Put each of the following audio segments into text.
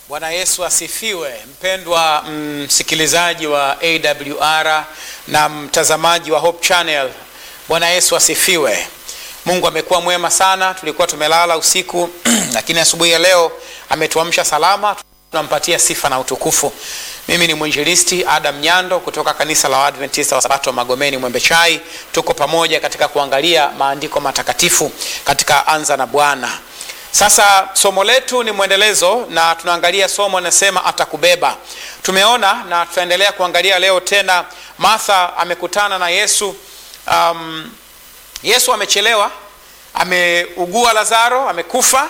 Bwana Yesu asifiwe. Mpendwa msikilizaji wa AWR na mtazamaji wa Hope Channel, Bwana Yesu asifiwe. Mungu amekuwa mwema sana. Tulikuwa tumelala usiku lakini asubuhi ya leo ametuamsha salama, tunampatia sifa na utukufu. Mimi ni mwinjilisti Adam Nyando kutoka kanisa la Waadventista wa Sabato Magomeni Mwembe Chai. Tuko pamoja katika kuangalia maandiko matakatifu katika Anza na Bwana. Sasa somo letu ni mwendelezo na tunaangalia somo linasema atakubeba. Tumeona na tutaendelea kuangalia leo tena. Martha amekutana na Yesu. Um, Yesu amechelewa, ameugua Lazaro, amekufa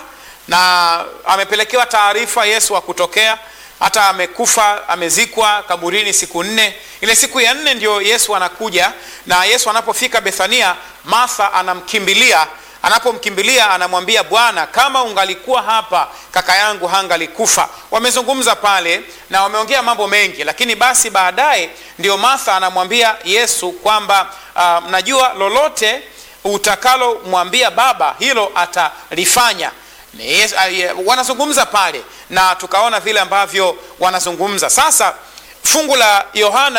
na amepelekewa taarifa Yesu akutokea hata amekufa, amezikwa kaburini siku nne. Ile siku ya nne ndio Yesu anakuja, na Yesu anapofika Bethania, Martha anamkimbilia anapomkimbilia anamwambia Bwana, kama ungalikuwa hapa kaka yangu hangalikufa. Wamezungumza pale na wameongea mambo mengi, lakini basi baadaye ndio Martha anamwambia Yesu kwamba uh, mnajua lolote utakalomwambia Baba hilo atalifanya. Yes, uh, wanazungumza pale na tukaona vile ambavyo wanazungumza. Sasa fungu la Yohana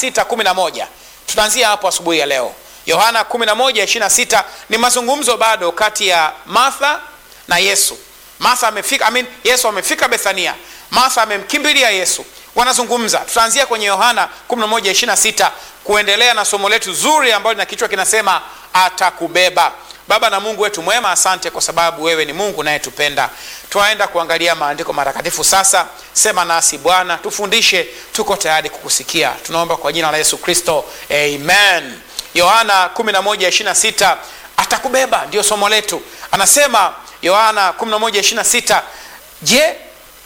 26:11 tutaanzia hapo asubuhi ya leo. Yohana 11:26 ni mazungumzo bado kati ya Martha na Yesu. Martha amefika, I mean, Yesu amefika Bethania. Martha amemkimbilia Yesu. Wanazungumza. Tutaanzia kwenye Yohana 11:26 kuendelea na somo letu zuri ambalo lina kichwa kinasema atakubeba. Baba na Mungu wetu mwema, asante kwa sababu wewe ni Mungu nayetupenda. Twaenda kuangalia maandiko matakatifu sasa. Sema nasi Bwana, tufundishe, tuko tayari kukusikia. Tunaomba kwa jina la Yesu Kristo, amen. Yohana 11:26 atakubeba, ndio somo letu. Anasema Yohana 11:26, je,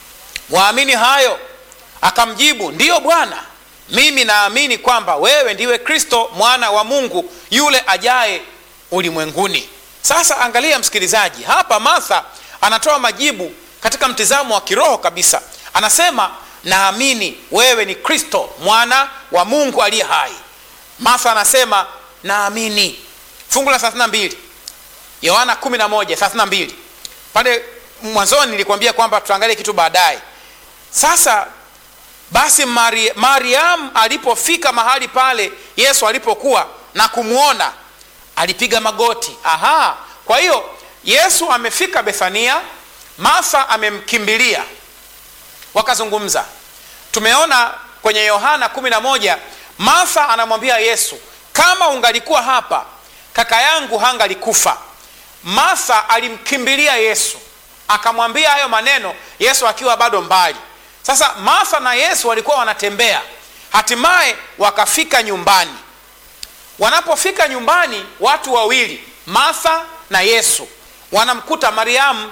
waamini hayo? Akamjibu, ndiyo Bwana, mimi naamini kwamba wewe ndiwe Kristo mwana wa Mungu yule ajaye ulimwenguni. Sasa angalia msikilizaji, hapa Martha anatoa majibu katika mtizamo wa kiroho kabisa. Anasema naamini wewe ni Kristo mwana wa Mungu aliye hai. Martha anasema naamini. Fungu la 32 Yohana 11:32 pale mwanzoni nilikwambia kwamba tutaangalia kitu baadaye. Sasa basi Mari, Mariam alipofika mahali pale Yesu alipokuwa na kumwona alipiga magoti. Aha, kwa hiyo Yesu amefika Bethania, Martha amemkimbilia, wakazungumza. Tumeona kwenye Yohana 11 Martha anamwambia Yesu, kama ungalikuwa hapa kaka yangu hangalikufa. Martha alimkimbilia Yesu akamwambia hayo maneno, Yesu akiwa bado mbali. Sasa Martha na Yesu walikuwa wanatembea, hatimaye wakafika nyumbani. Wanapofika nyumbani, watu wawili Martha na Yesu wanamkuta Mariamu.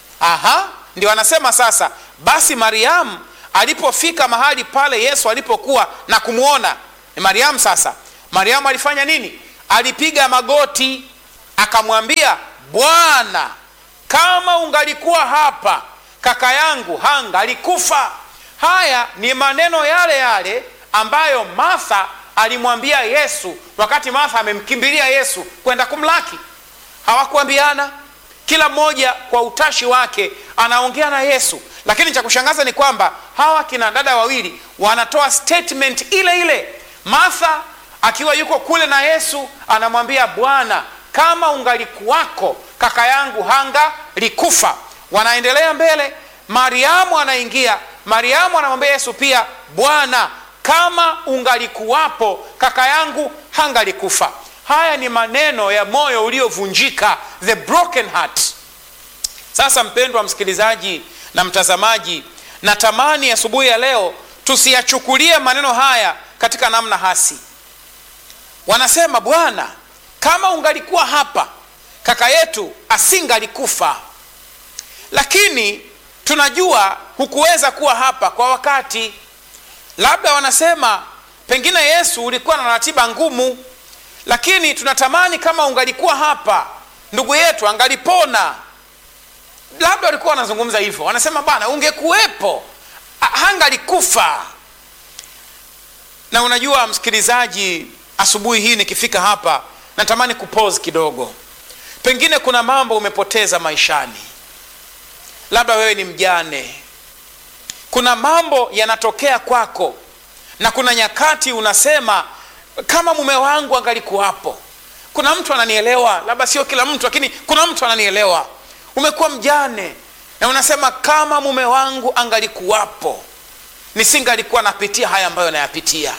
Aha, ndio anasema sasa, basi Mariamu alipofika mahali pale Yesu alipokuwa na kumwona ni Mariamu. Sasa Mariamu alifanya nini? Alipiga magoti akamwambia, Bwana, kama ungalikuwa hapa kaka yangu hangalikufa. Haya ni maneno yale yale ambayo Martha alimwambia Yesu wakati Martha amemkimbilia Yesu kwenda kumlaki. Hawakuambiana, kila mmoja kwa utashi wake anaongea na Yesu, lakini cha kushangaza ni kwamba hawa kina dada wawili wanatoa statement ile ile. Martha akiwa yuko kule na Yesu anamwambia Bwana, kama ungalikuwako kaka yangu hanga likufa. Wanaendelea mbele, Mariamu anaingia. Mariamu anamwambia Yesu pia, Bwana, kama ungalikuwapo kaka yangu hangalikufa. Haya ni maneno ya moyo uliovunjika, the broken heart. Sasa mpendwa msikilizaji na mtazamaji, natamani asubuhi ya, ya leo tusiyachukulie maneno haya katika namna hasi. Wanasema, Bwana, kama ungalikuwa hapa kaka yetu asingalikufa, lakini tunajua hukuweza kuwa hapa kwa wakati. Labda wanasema pengine Yesu ulikuwa na ratiba ngumu, lakini tunatamani kama ungalikuwa hapa ndugu yetu angalipona. Labda walikuwa wanazungumza hivyo, wanasema bwana, ungekuwepo hangalikufa. Na unajua msikilizaji, asubuhi hii nikifika hapa natamani kupause kidogo. Pengine kuna mambo umepoteza maishani, labda wewe ni mjane, kuna mambo yanatokea kwako na kuna nyakati unasema kama mume wangu angalikuwapo kuna mtu ananielewa labda sio kila mtu lakini kuna mtu ananielewa umekuwa mjane na unasema kama mume wangu angalikuwapo nisingalikuwa napitia haya ambayo nayapitia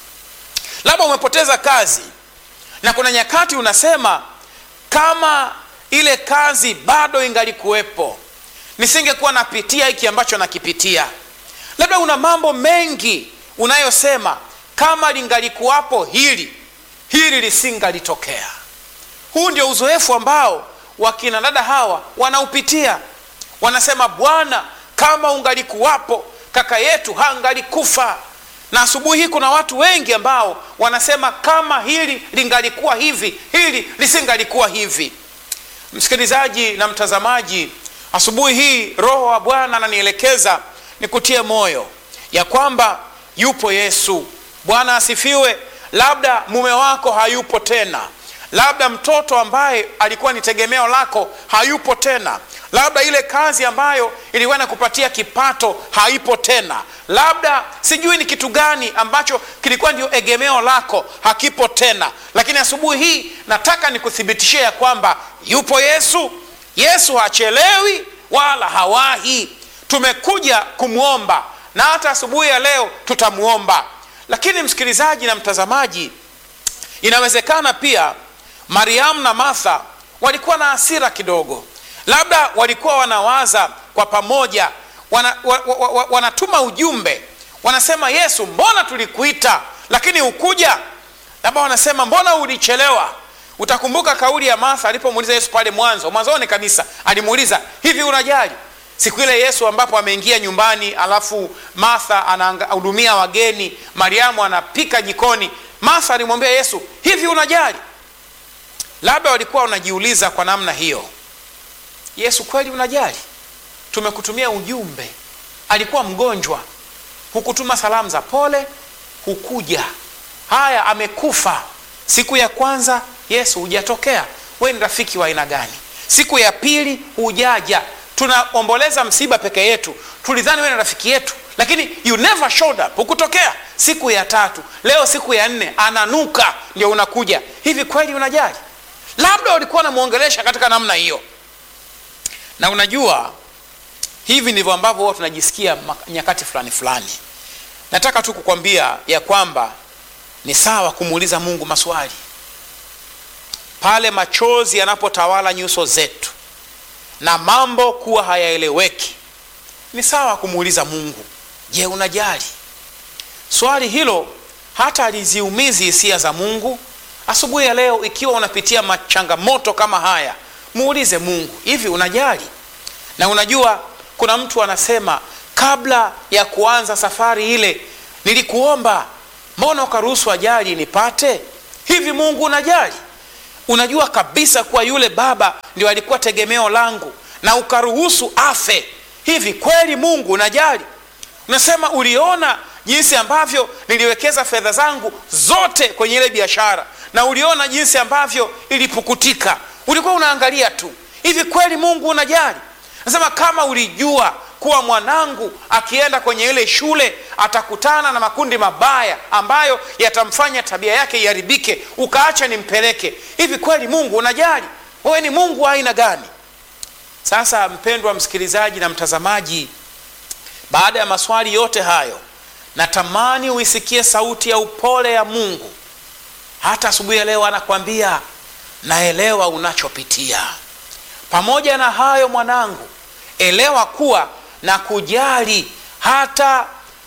labda umepoteza kazi na kuna nyakati unasema kama ile kazi bado ingalikuwepo nisingekuwa napitia hiki ambacho nakipitia labda una mambo mengi unayosema kama lingalikuwapo hili hili lisingalitokea huu ndio uzoefu ambao wakina dada hawa wanaupitia wanasema bwana kama ungalikuwapo kaka yetu hangalikufa na asubuhi hii kuna watu wengi ambao wanasema kama hili lingalikuwa hivi hili lisingalikuwa hivi msikilizaji na mtazamaji asubuhi hii roho wa bwana ananielekeza nikutie moyo ya kwamba yupo yesu bwana asifiwe labda mume wako hayupo tena labda mtoto ambaye alikuwa ni tegemeo lako hayupo tena labda ile kazi ambayo ilikuwa inakupatia kipato haipo tena labda sijui ni kitu gani ambacho kilikuwa ndio egemeo lako hakipo tena lakini asubuhi hii nataka nikuthibitishie ya kwamba yupo yesu yesu hachelewi wala hawahi tumekuja kumwomba na hata asubuhi ya leo tutamwomba lakini msikilizaji na mtazamaji inawezekana pia mariamu na martha walikuwa na hasira kidogo labda walikuwa wanawaza kwa pamoja wana, wa, wa, wa, wanatuma ujumbe wanasema yesu mbona tulikuita lakini hukuja labda wanasema mbona ulichelewa utakumbuka kauli ya martha alipomuuliza yesu pale mwanzo mwanzoni kabisa alimuuliza hivi unajali siku ile yesu ambapo ameingia nyumbani alafu martha anahudumia wageni mariamu anapika jikoni martha alimwambia yesu hivi unajali labda walikuwa wanajiuliza kwa namna hiyo yesu kweli unajali tumekutumia ujumbe alikuwa mgonjwa hukutuma salamu za pole hukuja haya amekufa siku ya kwanza yesu hujatokea we ni rafiki wa aina gani siku ya pili hujaja tunaomboleza msiba peke yetu tulidhani we ni rafiki yetu lakini you never showed up hukutokea siku ya tatu leo siku ya nne ananuka ndio unakuja hivi kweli unajali labda walikuwa wanamwongelesha katika namna hiyo na unajua hivi ndivyo ambavyo huwa tunajisikia nyakati fulani fulani nataka tu kukwambia ya kwamba ni sawa kumuuliza mungu maswali pale machozi yanapotawala nyuso zetu na mambo kuwa hayaeleweki ni sawa kumuuliza mungu je unajali swali hilo hata aliziumizi hisia za mungu asubuhi ya leo ikiwa unapitia machangamoto kama haya muulize mungu hivi unajali na unajua kuna mtu anasema kabla ya kuanza safari ile nilikuomba mbona ukaruhusu ajali nipate hivi mungu unajali unajua kabisa kuwa yule baba ndio alikuwa tegemeo langu na ukaruhusu afe hivi kweli mungu unajali unasema uliona jinsi ambavyo niliwekeza fedha zangu zote kwenye ile biashara na uliona jinsi ambavyo ilipukutika ulikuwa unaangalia tu hivi kweli mungu unajali nasema kama ulijua kuwa mwanangu akienda kwenye ile shule atakutana na makundi mabaya ambayo yatamfanya tabia yake iharibike ukaacha nimpeleke hivi kweli mungu unajali wewe ni mungu wa aina gani sasa mpendwa msikilizaji na mtazamaji baada ya maswali yote hayo natamani uisikie sauti ya upole ya mungu hata asubuhi ya leo anakwambia naelewa unachopitia pamoja na hayo mwanangu elewa kuwa na kujali hata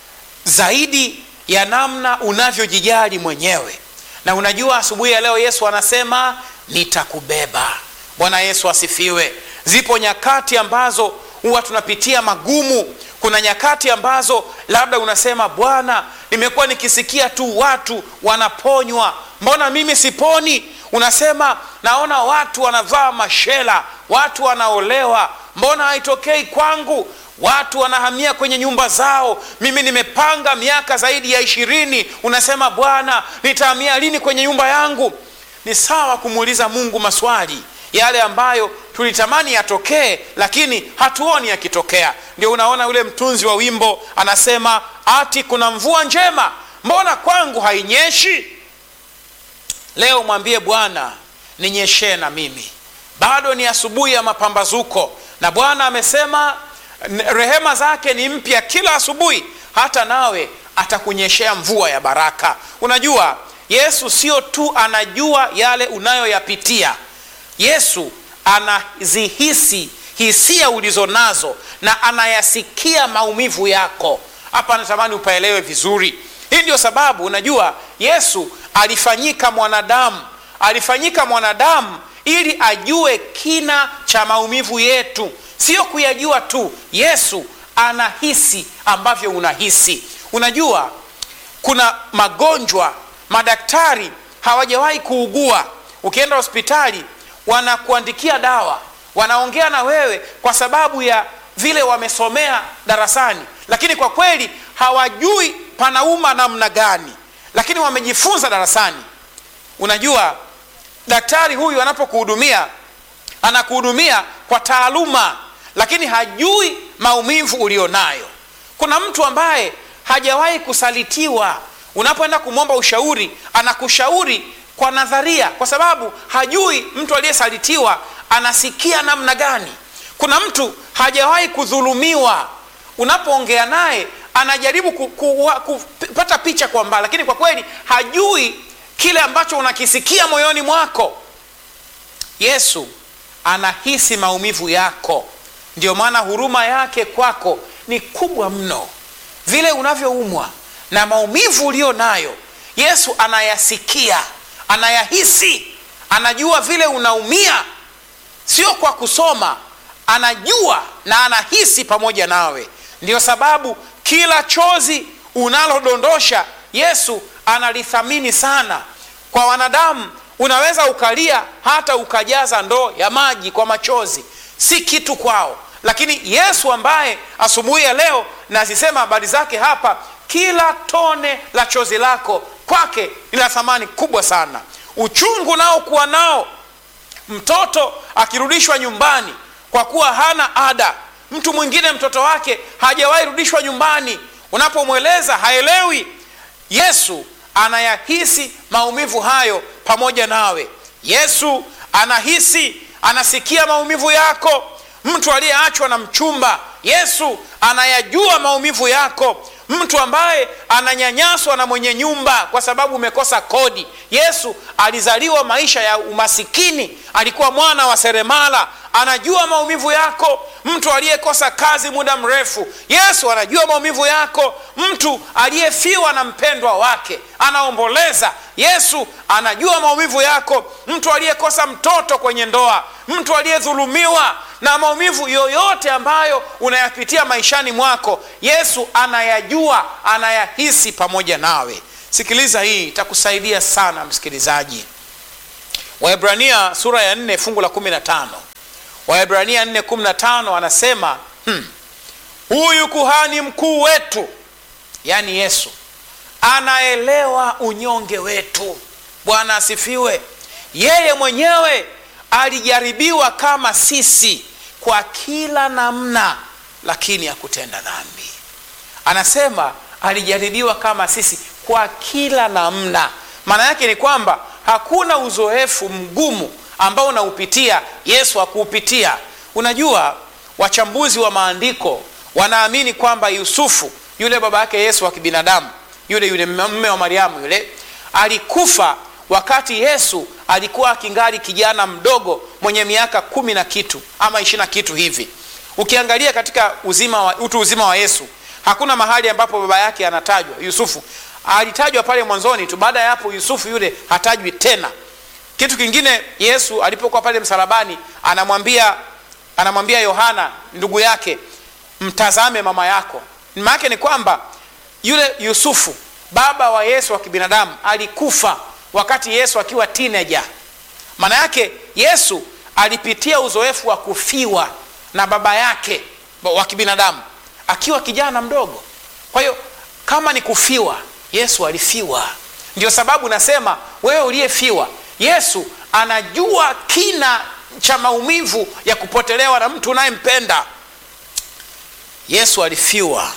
zaidi ya namna unavyojijali mwenyewe na unajua asubuhi ya leo yesu anasema nitakubeba bwana yesu asifiwe zipo nyakati ambazo huwa tunapitia magumu kuna nyakati ambazo labda unasema bwana nimekuwa nikisikia tu watu wanaponywa mbona mimi siponi unasema naona watu wanavaa mashela watu wanaolewa mbona haitokei kwangu watu wanahamia kwenye nyumba zao mimi nimepanga miaka zaidi ya ishirini unasema bwana nitahamia lini kwenye nyumba yangu ni sawa kumuuliza mungu maswali yale ambayo tulitamani yatokee lakini hatuoni yakitokea ndio unaona yule mtunzi wa wimbo anasema ati kuna mvua njema mbona kwangu hainyeshi leo mwambie bwana ninyeshee na mimi bado ni asubuhi ya mapambazuko na bwana amesema rehema zake ni mpya kila asubuhi hata nawe atakunyeshea mvua ya baraka unajua yesu sio tu anajua yale unayoyapitia yesu anazihisi hisia ulizo nazo na anayasikia maumivu yako hapa natamani upaelewe vizuri hii ndio sababu unajua yesu alifanyika mwanadamu alifanyika mwanadamu ili ajue kina cha maumivu yetu sio kuyajua tu yesu anahisi ambavyo unahisi unajua kuna magonjwa madaktari hawajawahi kuugua ukienda hospitali wanakuandikia dawa wanaongea na wewe kwa sababu ya vile wamesomea darasani lakini kwa kweli hawajui panauma namna gani lakini wamejifunza darasani unajua daktari huyu anapokuhudumia anakuhudumia kwa taaluma lakini hajui maumivu ulionayo kuna mtu ambaye hajawahi kusalitiwa unapoenda kumwomba ushauri anakushauri kwa nadharia kwa sababu hajui mtu aliyesalitiwa anasikia namna gani kuna mtu hajawahi kudhulumiwa unapoongea naye anajaribu ku, ku, ku, kupata picha kwa mbali lakini kwa kweli hajui kile ambacho unakisikia moyoni mwako yesu anahisi maumivu yako ndio maana huruma yake kwako ni kubwa mno vile unavyoumwa na maumivu ulio nayo yesu anayasikia anayahisi anajua vile unaumia sio kwa kusoma anajua na anahisi pamoja nawe ndiyo sababu kila chozi unalodondosha yesu analithamini sana kwa wanadamu unaweza ukalia hata ukajaza ndoo ya maji kwa machozi si kitu kwao lakini yesu ambaye asubuhi ya leo nazisema habari zake hapa kila tone la chozi lako kwake ni la thamani kubwa sana uchungu nao kuwa nao mtoto akirudishwa nyumbani kwa kuwa hana ada mtu mwingine mtoto wake hajawahi rudishwa nyumbani unapomweleza haelewi yesu anayahisi maumivu hayo pamoja nawe yesu anahisi anasikia maumivu yako mtu aliyeachwa na mchumba yesu anayajua maumivu yako mtu ambaye ananyanyaswa na mwenye nyumba kwa sababu umekosa kodi yesu alizaliwa maisha ya umasikini alikuwa mwana wa seremala anajua maumivu yako mtu aliyekosa kazi muda mrefu yesu anajua maumivu yako mtu aliyefiwa na mpendwa wake anaomboleza yesu anajua maumivu yako mtu aliyekosa mtoto kwenye ndoa mtu aliyedhulumiwa na maumivu yoyote ambayo unayapitia maishani mwako yesu anayajua anayahisi pamoja nawe sikiliza hii itakusaidia sana msikilizaji waebrania sura ya 4 fungu la 15 waebrania 415 anasema hmm, huyu kuhani mkuu wetu yaani yesu anaelewa unyonge wetu bwana asifiwe yeye mwenyewe alijaribiwa kama sisi kwa kila namna lakini hakutenda dhambi anasema alijaribiwa kama sisi kwa kila namna maana yake ni kwamba hakuna uzoefu mgumu ambao unaupitia yesu hakuupitia unajua wachambuzi wa maandiko wanaamini kwamba yusufu yule baba yake yesu wa kibinadamu yule yule mme wa mariamu yule alikufa wakati yesu alikuwa akingali kijana mdogo mwenye miaka kumi na kitu ama ishiri na kitu hivi ukiangalia katika uzima wa, utu uzima wa yesu hakuna mahali ambapo baba yake anatajwa yusufu alitajwa pale mwanzoni tu baada ya hapo yusufu yule hatajwi tena kitu kingine yesu alipokuwa pale msalabani anamwambia anamwambia yohana ndugu yake mtazame mama yako maana yake ni kwamba yule yusufu baba wa yesu wa kibinadamu alikufa wakati yesu akiwa teenager maana yake yesu alipitia uzoefu wa kufiwa na baba yake wa kibinadamu akiwa kijana mdogo kwa hiyo kama ni kufiwa yesu alifiwa ndio sababu nasema wewe uliyefiwa yesu anajua kina cha maumivu ya kupotelewa na mtu unayempenda yesu alifiwa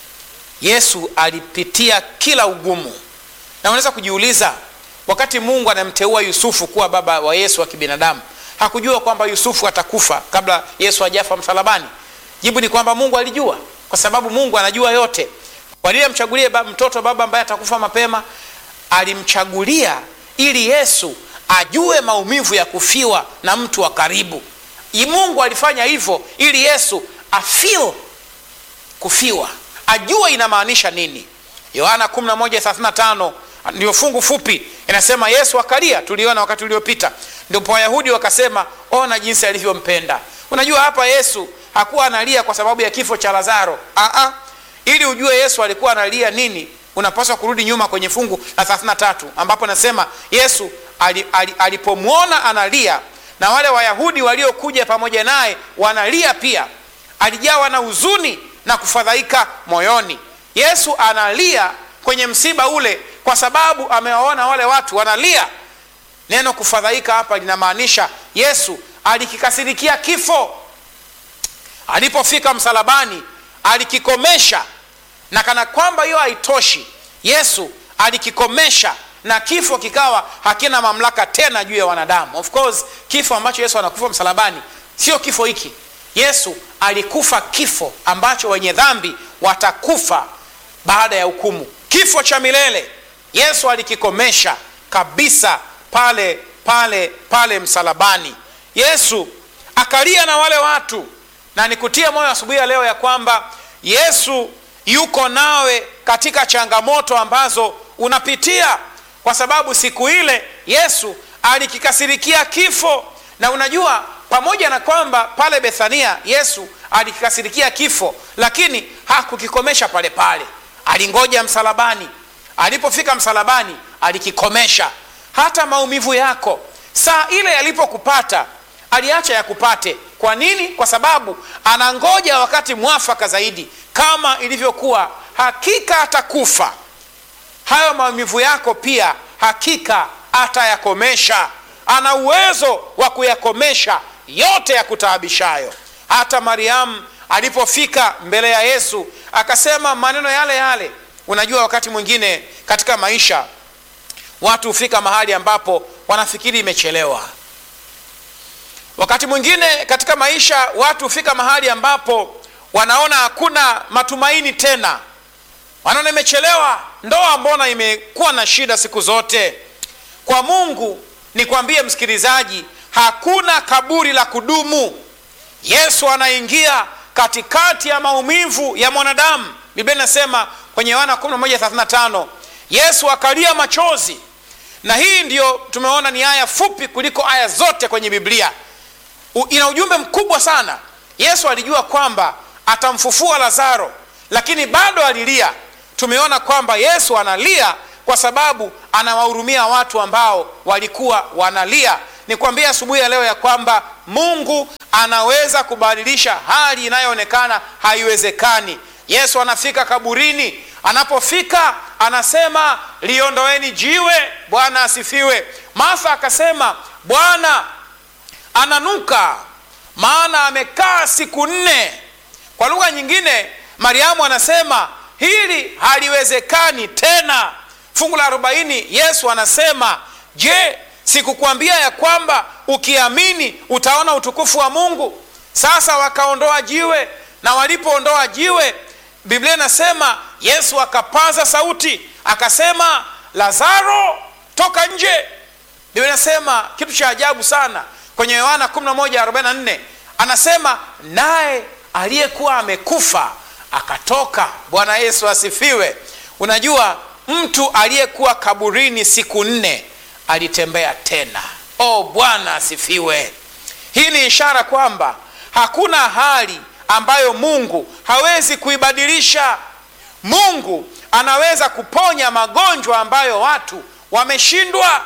yesu alipitia kila ugumu na unaweza kujiuliza wakati mungu anamteua yusufu kuwa baba wa yesu wa kibinadamu hakujua kwamba yusufu atakufa kabla yesu ajafa msalabani jibu ni kwamba mungu alijua kwa sababu mungu anajua yote kwa nini amchagulie ba, mtoto baba ambaye atakufa mapema alimchagulia ili yesu ajue maumivu ya kufiwa na mtu wa karibu mungu alifanya hivyo ili yesu afil kufiwa ajue inamaanisha nini yohana 1135 ndio fungu fupi inasema yesu akalia tuliona wakati uliopita ndipo wayahudi wakasema ona jinsi alivyompenda unajua hapa yesu hakuwa analia kwa sababu ya kifo cha lazaro Aa, ili ujue yesu alikuwa analia nini unapaswa kurudi nyuma kwenye fungu la 33 ambapo nasema yesu alipomwona analia na wale wayahudi waliokuja pamoja naye wanalia pia alijawa na huzuni na kufadhaika moyoni yesu analia kwenye msiba ule kwa sababu amewaona wale watu wanalia neno kufadhaika hapa linamaanisha yesu alikikasirikia kifo alipofika msalabani alikikomesha na kana kwamba hiyo haitoshi yesu alikikomesha na kifo kikawa hakina mamlaka tena juu ya wanadamu of course kifo ambacho yesu anakufa msalabani sio kifo hiki yesu alikufa kifo ambacho wenye dhambi watakufa baada ya hukumu kifo cha milele yesu alikikomesha kabisa pale pale pale msalabani yesu akalia na wale watu na nikutie moyo asubuhi ya leo ya kwamba yesu yuko nawe katika changamoto ambazo unapitia kwa sababu siku ile yesu alikikasirikia kifo na unajua pamoja na kwamba pale bethania yesu alikikasirikia kifo lakini hakukikomesha pale pale alingoja msalabani alipofika msalabani alikikomesha hata maumivu yako saa ile yalipokupata aliacha yakupate kwa nini kwa sababu anangoja wakati mwafaka zaidi kama ilivyokuwa hakika atakufa hayo maumivu yako pia hakika atayakomesha ana uwezo wa kuyakomesha yote ya kutaabishayo hata mariamu alipofika mbele ya yesu akasema maneno yale yale unajua wakati mwingine katika maisha watu hufika mahali ambapo wanafikiri imechelewa wakati mwingine katika maisha watu hufika mahali ambapo wanaona hakuna matumaini tena wanaona imechelewa ndoa mbona imekuwa na shida siku zote kwa mungu nikwambie msikilizaji hakuna kaburi la kudumu yesu anaingia katikati ya maumivu ya mwanadamu biblia inasema kwenye yohana 1135 yesu akalia machozi na hii ndiyo tumeona ni aya fupi kuliko aya zote kwenye biblia U, ina ujumbe mkubwa sana yesu alijua kwamba atamfufua lazaro lakini bado alilia tumeona kwamba yesu analia kwa sababu anawahurumia watu ambao walikuwa wanalia nikwambia asubuhi ya leo ya kwamba mungu anaweza kubadilisha hali inayoonekana haiwezekani yesu anafika kaburini anapofika anasema liondoeni jiwe bwana asifiwe martha akasema bwana ananuka maana amekaa siku nne kwa lugha nyingine mariamu anasema hili haliwezekani tena fungu la arobaini yesu anasema je sikukwambia ya kwamba ukiamini utaona utukufu wa mungu sasa wakaondoa jiwe na walipoondoa jiwe biblia inasema yesu akapaza sauti akasema lazaro toka nje biblia inasema kitu cha ajabu sana kwenye yohana 1144 anasema naye aliyekuwa amekufa akatoka bwana yesu asifiwe unajua mtu aliyekuwa kaburini siku nne alitembea tena oh bwana asifiwe hii ni ishara kwamba hakuna hali ambayo mungu hawezi kuibadilisha mungu anaweza kuponya magonjwa ambayo watu wameshindwa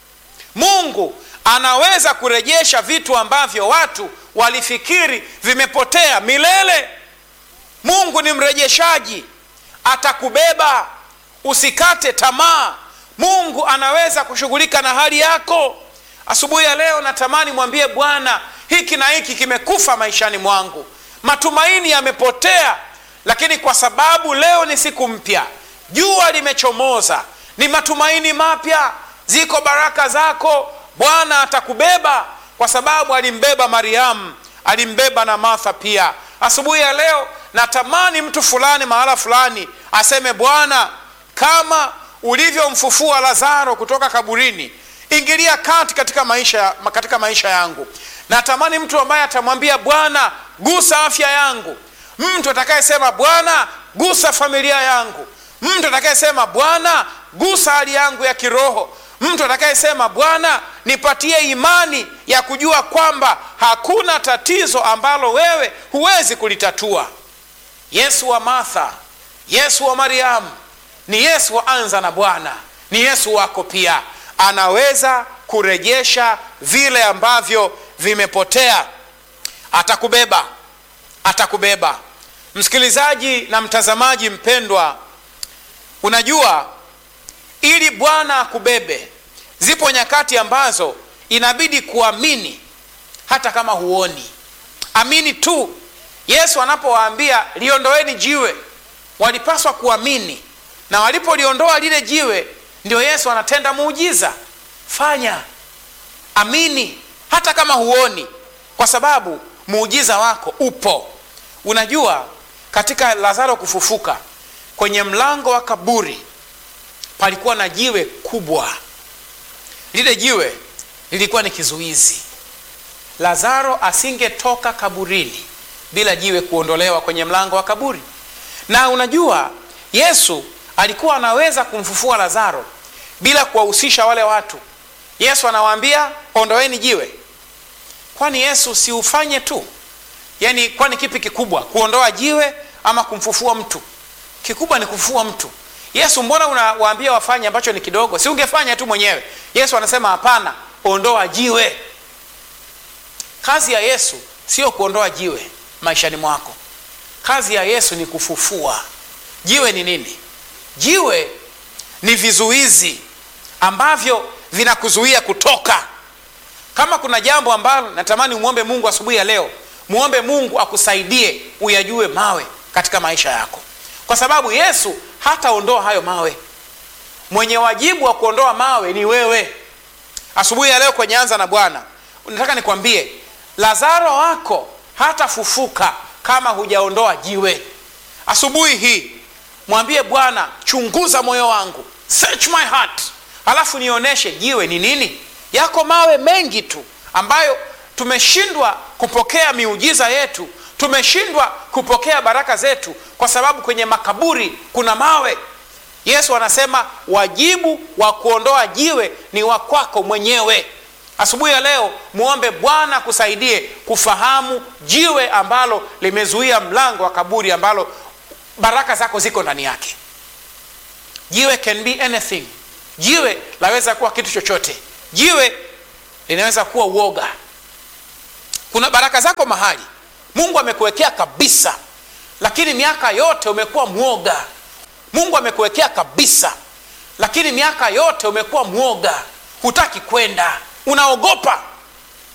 mungu anaweza kurejesha vitu ambavyo watu walifikiri vimepotea milele mungu ni mrejeshaji atakubeba usikate tamaa mungu anaweza kushughulika na hali yako asubuhi ya leo natamani mwambie bwana hiki na hiki kimekufa maishani mwangu matumaini yamepotea lakini kwa sababu leo ni siku mpya jua limechomoza ni matumaini mapya ziko baraka zako bwana atakubeba kwa sababu alimbeba mariamu alimbeba na martha pia asubuhi ya leo natamani mtu fulani mahala fulani aseme bwana kama ulivyomfufua lazaro kutoka kaburini ingilia kati katika maisha, katika maisha yangu natamani mtu ambaye atamwambia bwana gusa afya yangu mtu atakayesema bwana gusa familia yangu mtu atakayesema bwana gusa hali yangu ya kiroho mtu atakayesema bwana nipatie imani ya kujua kwamba hakuna tatizo ambalo wewe huwezi kulitatua yesu wa martha yesu wa mariamu ni yesu wa anza na bwana ni yesu wako pia anaweza kurejesha vile ambavyo vimepotea atakubeba atakubeba msikilizaji na mtazamaji mpendwa unajua ili bwana akubebe zipo nyakati ambazo inabidi kuamini hata kama huoni amini tu yesu anapowaambia liondoeni jiwe walipaswa kuamini na walipoliondoa lile jiwe ndio yesu anatenda muujiza fanya amini hata kama huoni kwa sababu muujiza wako upo unajua katika lazaro kufufuka kwenye mlango wa kaburi palikuwa na jiwe kubwa lile jiwe lilikuwa ni kizuizi lazaro asingetoka kaburini bila jiwe kuondolewa kwenye mlango wa kaburi na unajua yesu alikuwa anaweza kumfufua lazaro bila kuwahusisha wale watu yesu anawaambia ondoeni jiwe kwani yesu siufanye tu yaani kwani kipi kikubwa kuondoa jiwe ama kumfufua mtu kikubwa ni kufufua mtu yesu mbona unawaambia wafanye ambacho ni kidogo si ungefanya tu mwenyewe yesu anasema hapana ondoa jiwe kazi ya yesu sio kuondoa jiwe maishani mwako kazi ya yesu ni kufufua jiwe ni nini jiwe ni vizuizi ambavyo vinakuzuia kutoka kama kuna jambo ambalo natamani umwombe mungu asubuhi ya leo mwombe mungu akusaidie uyajue mawe katika maisha yako kwa sababu yesu hataondoa hayo mawe mwenye wajibu wa kuondoa mawe ni wewe asubuhi ya leo kwenye anza na bwana nataka nikwambie lazaro wako hatafufuka kama hujaondoa jiwe asubuhi hii mwambie bwana chunguza moyo wangu search my heart halafu nionyeshe jiwe ni nini yako mawe mengi tu ambayo tumeshindwa kupokea miujiza yetu tumeshindwa kupokea baraka zetu kwa sababu kwenye makaburi kuna mawe yesu anasema wajibu wa kuondoa jiwe ni wa kwako mwenyewe asubuhi ya leo mwombe bwana kusaidie kufahamu jiwe ambalo limezuia mlango wa kaburi ambalo baraka zako ziko ndani yake jiwe can be anything jiwe laweza kuwa kitu chochote jiwe linaweza kuwa uoga kuna baraka zako mahali mungu amekuwekea kabisa lakini miaka yote umekuwa mwoga mungu amekuwekea kabisa lakini miaka yote umekuwa mwoga hutaki kwenda unaogopa